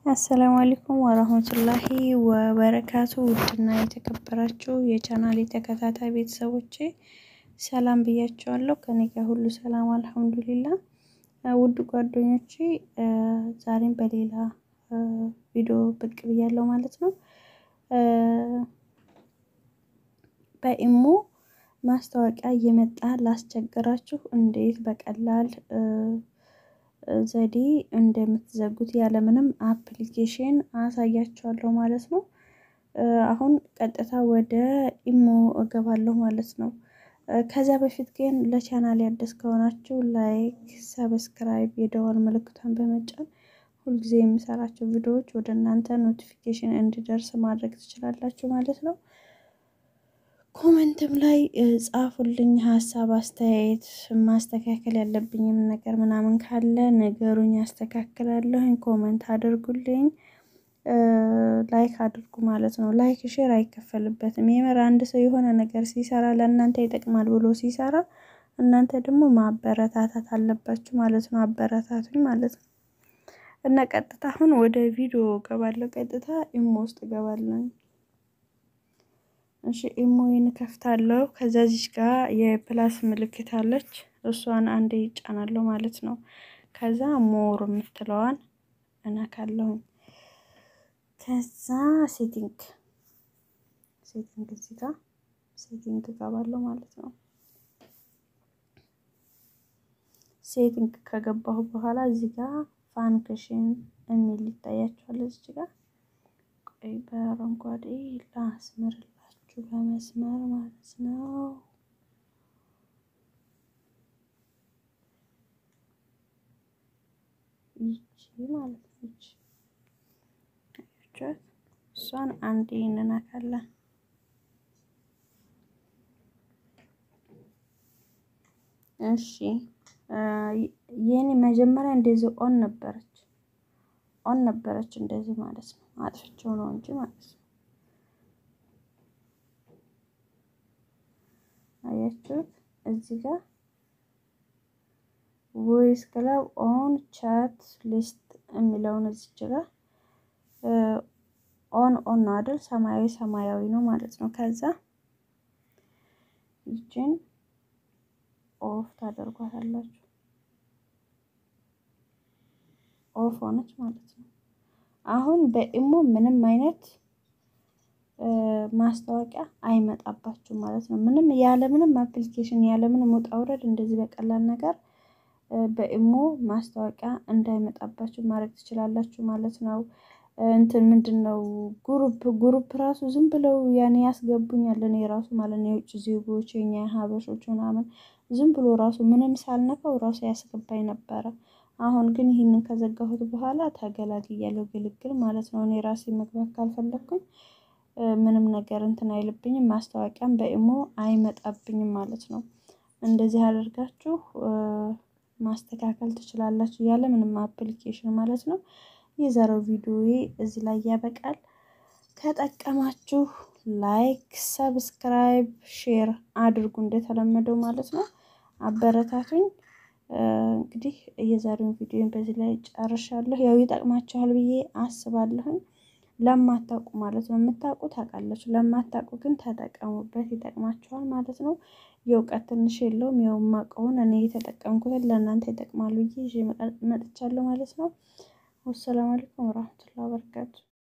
አሰላሙ አለይኩም ወረህመቱላሂ ወበረካቱ ውድና የተከበራችሁ የቻናሌ ተከታታይ ቤተሰቦቼ ሰላም ብያቸዋለሁ። ከኔ ጋር ሁሉ ሰላም አልሐምዱሊላ። ውድ ጓደኞቼ ዛሬም በሌላ ቪዲዮ ብቅ ብያለሁ ማለት ነው። በኢሞ ማስታወቂያ እየመጣ ላስቸገራችሁ እንዴት በቀላል ዘዴ እንደምትዘጉት ያለምንም አፕሊኬሽን አሳያችኋለሁ ማለት ነው። አሁን ቀጥታ ወደ ኢሞ እገባለሁ ማለት ነው። ከዛ በፊት ግን ለቻናል አዲስ ከሆናችሁ ላይክ፣ ሰብስክራይብ የደወል ምልክቷን በመጫን ሁልጊዜ የምሰራቸው ቪዲዮዎች ወደ እናንተ ኖቲፊኬሽን እንዲደርስ ማድረግ ትችላላችሁ ማለት ነው። ኮመንትም ላይ ጻፉልኝ ሀሳብ፣ አስተያየት ማስተካከል ያለብኝም ነገር ምናምን ካለ ነገሩኝ፣ ያስተካክላለሁኝ። ኮመንት አድርጉልኝ፣ ላይክ አድርጉ ማለት ነው። ላይክ ሼር አይከፈልበትም። የምር አንድ ሰው የሆነ ነገር ሲሰራ ለእናንተ ይጠቅማል ብሎ ሲሰራ እናንተ ደግሞ ማበረታታት አለባችሁ ማለት ነው። አበረታቱኝ ማለት ነው። እና ቀጥታ አሁን ወደ ቪዲዮ እገባለሁ። ቀጥታ ኢሞ ውስጥ እገባለሁ። እሺ ኢሞዬን ከፍታለሁ። ከዛ ዚች ጋር የፕላስ ምልክት አለች። እሷን አንዴ ይጫናለሁ ማለት ነው። ከዛ ሞር የምትለዋን እነካለሁኝ። ከዛ ሴቲንግ ሴቲንግ እዚህ ጋር ሴቲንግ እገባለሁ ማለት ነው። ሴቲንግ ከገባሁ በኋላ እዚህ ጋር ፋንክሽን የሚል ይታያችኋል። እዚህ ጋር ቆይ በአረንጓዴ ላስምርላችሁ በመስመር ማለት ነው። ይቺ ማለት ነች። እሷን አንዴ እንነካለን። እሺ የኔ መጀመሪያ እንደዚህ ኦን ነበረች ኦን ነበረች እንደዚህ ማለት ነው። አጥፍቼው ነው እንጂ ማለት ነው። አያችሁት? እዚህ ጋር ቮይስ ክለብ ኦን ቻት ሊስት የሚለውን እዚች ጋር ኦን ኦን ነው አይደል? ሰማያዊ ሰማያዊ ነው ማለት ነው። ከዛ ይችን ኦፍ ታደርጓታላችሁ። ኦፍ ሆነች ማለት ነው። አሁን በኢሞ ምንም አይነት ማስታወቂያ አይመጣባችሁም ማለት ነው። ምንም ያለምንም አፕሊኬሽን ያለምንም ውጣ ውረድ እንደዚህ በቀላል ነገር በኢሞ ማስታወቂያ እንዳይመጣባችሁ ማድረግ ትችላላችሁ ማለት ነው። እንትን ምንድን ነው ጉሩፕ ጉሩፕ ራሱ ዝም ብለው ያኔ ያስገቡኛል እኔ ራሱ ማለት ነው። የውጭ ዜጎች የኛ ሀበሾች ምናምን ዝም ብሎ ራሱ ምንም ሳልነካው ራሱ ያስገባኝ ነበረ። አሁን ግን ይህንን ከዘጋሁት በኋላ ተገላግያለሁ። ግልግል ማለት ነው። እኔ ራሴ መግባት ካልፈለግኩኝ ምንም ነገር እንትን አይልብኝም። ማስታወቂያም በኢሞ አይመጣብኝም ማለት ነው። እንደዚህ አድርጋችሁ ማስተካከል ትችላላችሁ ያለ ምንም አፕሊኬሽን ማለት ነው። የዛሬው ቪዲዮዬ እዚህ ላይ ያበቃል። ከጠቀማችሁ ላይክ፣ ሰብስክራይብ፣ ሼር አድርጉ እንደተለመደው ማለት ነው። አበረታቱኝ። እንግዲህ የዛሬውን ቪዲዮን በዚህ ላይ ጨርሻለሁ። ያው ይጠቅማችኋል ብዬ አስባለሁኝ። ለማታውቁ ማለት ነው። የምታውቁ ታውቃላችሁ፣ ለማታውቁ ግን ተጠቀሙበት፣ ይጠቅማችኋል ማለት ነው። የእውቀት ትንሽ የለውም። ያው የማውቀውን እኔ የተጠቀምኩትን ለእናንተ ይጠቅማሉ ብዬ ይዤ መጥቻለሁ ማለት ነው። ወሰላሙ አለይኩም ወራህመቱላሂ ወበረካቱ